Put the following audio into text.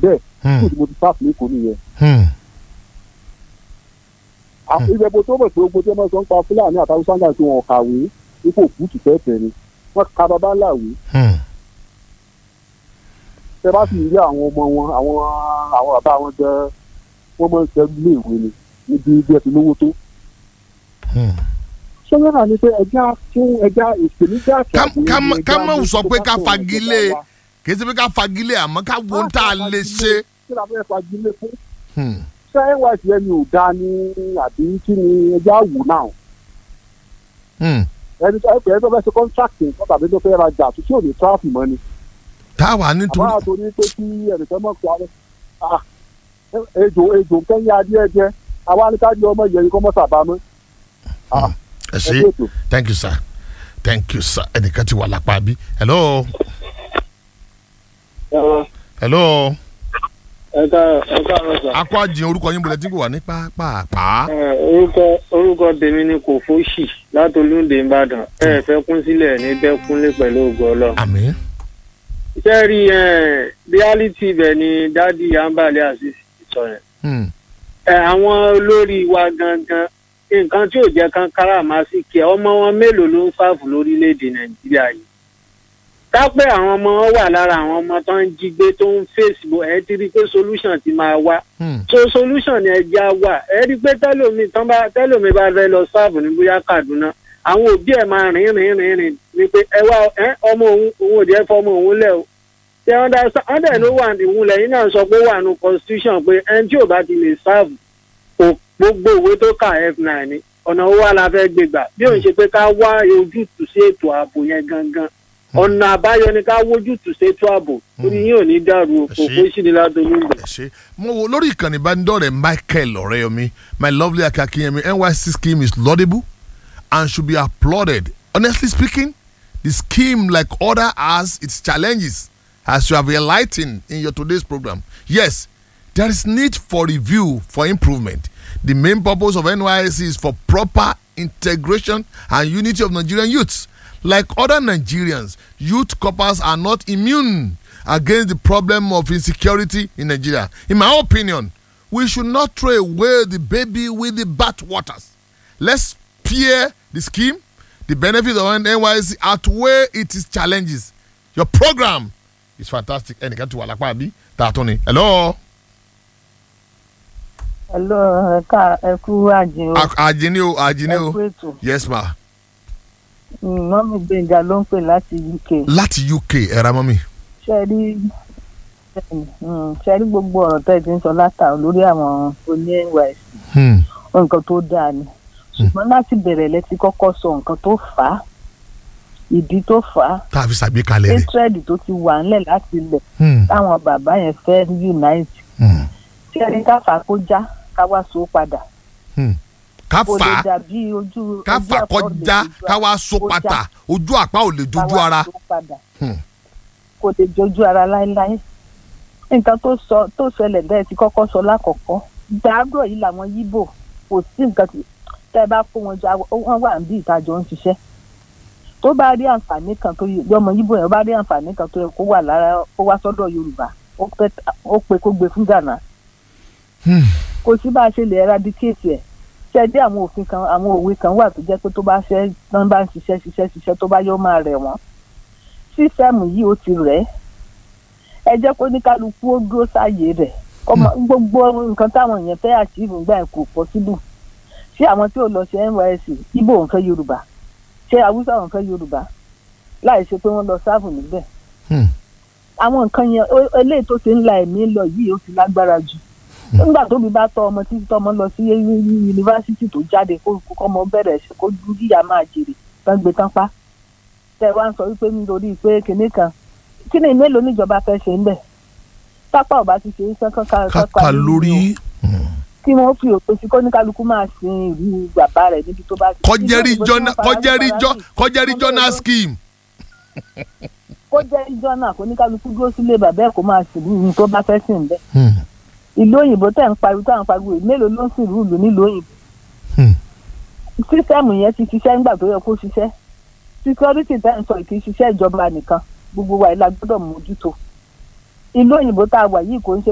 bẹ́ẹ̀ Hmm. kí mo ti sáfù lẹ́kọ̀ọ́ nìyẹn. Hmm. àwọn ìjẹ́bù tó mọ̀ pé ogun tí wọ́n sọ ń pa fúlàní àtàwọn sáńgà tí wọ́n kàwé ipò kùtù tẹ́tẹ́ ni wọ́n ka bàbá láwé Hmm. tẹ bá sì rí àwọn ọmọ wọn àwọn àwọn bàbá wọn jẹ wọ́n máa ń ṣe ilé ìwé ni níbi bí ẹ ti lówó tó. Hmm. sọ́yìn náà ni pé ẹja fún ẹja ìpèníjà àti Ká- àbúrò ká má- ni ká ẹja má ní sọ tó pé bá ká sọ̀rọ̀ fagilé ìjọba wa. kì í ṣe pé ká fagilé àmọ́ ká wo ohun tá a lè ṣe. kí la fẹ́ fagilé fún Hmm. ṣé nys yẹn ni ò dáa ní àbí kí ni ẹja wò náà Hmm. ẹni tó ẹni tó fẹ́ ṣe contract nǹkan tàbí tó fẹ́ rajà tó tí ò ní tráfì mọ́ ni táwa àbá nítorí torí pé kí ẹnìkan mọ̀ pé àwọn ah, ejò ejò kẹ́yìn adìẹ jẹ àwa ní ká di ọmọ yẹn kọ́ mọ́ sábà mọ́ ẹ ẹ ṣe bí ètò. thank you sir thank you sir ẹnìkan ti wà lápá bí hello hello ẹ ká ẹ káàárọ̀ sà. akọ àjìn orúkọ yín bọ̀lẹ̀ tí kò wà ní pàápàá. Ẹ, orúkọ orúkọ tèmi ni kò fóṣì láti olúndé ìbàdàn ẹ fẹ́ kún sílẹ̀ ní bẹ́kúnlé pẹ̀lú ògo ọlọ́run. àmín. iṣẹ́ rí ẹ reality ibẹ̀ ni dádì ambale azeez sọ yẹn. Hmm. ẹ àwọn olórí wa gangan nǹkan tí ò jẹ́ kán káràmásìkì ẹ ọmọ wọn mélòó ló ń sáàfù lórílẹ̀‐èdè nàìjíríà yìí. kápẹ́ àwọn ọmọ wọn wà lára àwọn ọmọ tó ń jí gbé tó ń fèsì bò ẹ ti rí i pé solution ti máa wá Hmm. so solution ni ẹja wà ẹ rí i pé tẹlomi tán bá tẹlomi bá fẹ́ lọ sáàbù ní bóyá kaduna àwọn òbí ẹ̀ máa rìn rìn rìn rìn ni pé ẹ wá ẹ ọmọ òun òun ò jẹ́ fọmọ òun lẹ̀ o ṣé ọ̀dà ọ̀dà ló wà ní ìwúlẹ̀ yìí náà sọ pé ó wà ní constitution pé ẹni tí ò bá ti lè sáàbù kò gbogbo ìwé tó kà f9 ni ọ̀nà owó wa la fẹ́ gbé gbà bí òun ṣe pé ká wá ojútùú sí ètò ààbò yẹn gangan ọ̀nà àbáyọ ni ká wójútùú sí ètò ààbò orí yín ò ní dàrú o kò Ṣé- fún ìṣìnléládọ́lù ń bẹ̀. ẹ ṣe mo wo lórí ìkànnì ìbánidọ́rẹ̀ michael ọ̀rẹ́yọmí my lovely akakiyemi nyc scheme is laudable and should be applauded honestly speaking the scheme like other has its challenges as you have enlightened in your today's program yes there is need for review for improvement the main purpose of nysc is for proper integration and unity of nigerian youths like other nigerians youth corpers are not immune against the problem of insecurity in nigeria in my opinion we should not throw away the baby with the bathwaters let's peer the scheme the benefits of nysc outweigh its challenges your program is fantastic ẹnìkan ti wà lápá àbí tààtún ni hello Hello, ẹ ká ẹ kú àjìn o. A- àjìní o àjìní ẹ o kú ètò. yes ma mọ́mí gbẹ̀ngà ló ń pè láti uk. láti uk ẹ̀rọ mọ́mí. ṣe rí mm, ṣe rí gbogbo ọ̀rọ̀ tẹ́ ẹ ti ń sọ látàrí lórí àwọn oní nys Hmm. nǹkan tó dáa ni. ṣùgbọ́n láti bẹ̀rẹ̀ lẹ́tí kọ́kọ́ sọ nǹkan tó fà á ìdí tó fà á tá a fi ṣàgbékalẹ̀ rẹ̀. hatred tó ti wà ńlẹ̀ láti ilẹ̀ Hmm. táwọn bàbá yẹn fẹ́ unite. Hmm. ṣe rí káfà kó já ká wá so padà. Hmm. ká kò fà lè á dàbí ojú ká ojú fà á àpá ò lè kọjá dojú ká wá ara- so kó já. pátá ojú àpá ò lè dojú ká wá ara. so padà. Hmm. kò lè jojú ara láéláé nǹkan tó sọ tó ṣẹlẹ̀ bẹ́ẹ̀ ti kọ́kọ́ sọ lákọ̀ọ́kọ́ gbàgbọ́ yìí làwọn yíbò kò sí nǹkan tí tẹ́ ẹ bá kó wọn jọ wọ́n wà níbi ìtajọ ń ṣiṣẹ́ tó bá rí àǹfààní kan tó yẹ ọmọ yíbò yẹn bá rí àǹfààní kan tó yẹ kó wà lára kó wá sọ́dọ̀ yorùbá ó pẹ́- ó pe kó gbé fún ghana Hmm. kò sí bá a ṣe lè eradicate ẹ̀ ṣe dé àwọn òfin kan àwọn òwe kan wà tó jẹ́ pé tó bá ṣe tán bá ń ṣiṣẹ́ ṣiṣẹ́ ṣiṣẹ́ tó bá yọ máa rẹ̀ wọ́n sísẹ́mù yìí ó ti rẹ̀ ẹ́ ẹ jẹ́ kó ní kálukú ó dúró sáàyè rẹ̀ ọmọ gbogbo nǹkan táwọn èèyàn fẹ́ àṣìbù gbà ẹ̀ kò possible ṣé àwọn tí ò lọ ṣe nysc ibo ò ń fẹ́ yorùbá ṣé haúsá ò ń fẹ́ yorùbá láì ṣe pé wọ́n lọ sáàbù níbẹ̀ Hmm. àwọn nǹkan yẹn ó- eléyìí tó ti ń la ẹ̀mí lọ yìí ó ti lágbára jù nígbà tóbi bá tọ ọmọ títí tọmọ lọ sí yunifásitì tó jáde kó kó ọmọ bẹ̀rẹ̀ ṣe kó yíyá máa jèrè tán gbé tán pa tẹ wá ń sọ wípé nítorí pé kinní kan kí ni mélòó níjọba fẹ́ ṣe ń bẹ̀ pápá ọba ti ṣe é sán kankan káka lórí. Hmm. kí wọ́n fi òpin sí kó ní kálukú máa sin ìlú bàbá rẹ̀ níbi tó bá ti. kọjẹ́rì Ìlú òyìnbó tí jọ́nà wọ́n fara kọjẹ́rì fara jọ́ sí. kọjẹ́rì jọ́nà scheme. kó jẹ́ ìjọ náà kó ní kálukú dúró sílé bàbá ẹ̀ kó máa sìn ìlú tó bá fẹ́ sìn bẹ́ẹ̀. Hmm. ìlú òyìnbó tẹ̀ ń pariwo táwọn pariwo yìí, mélòó ló ń sìn ìlú nílùú òyìnbó. Hmm. sísẹ́mù yẹn ti ṣiṣẹ́ nígbà tó yẹ kó ṣiṣẹ́ síkírọ́rìtì tẹ́ ń sọ kì í ṣiṣẹ́ ìjọba nìkan gbogbo wa ìlà gbọ́dọ̀ mójútó ìlú òyìnbó tá a wà yìí kò ń ṣe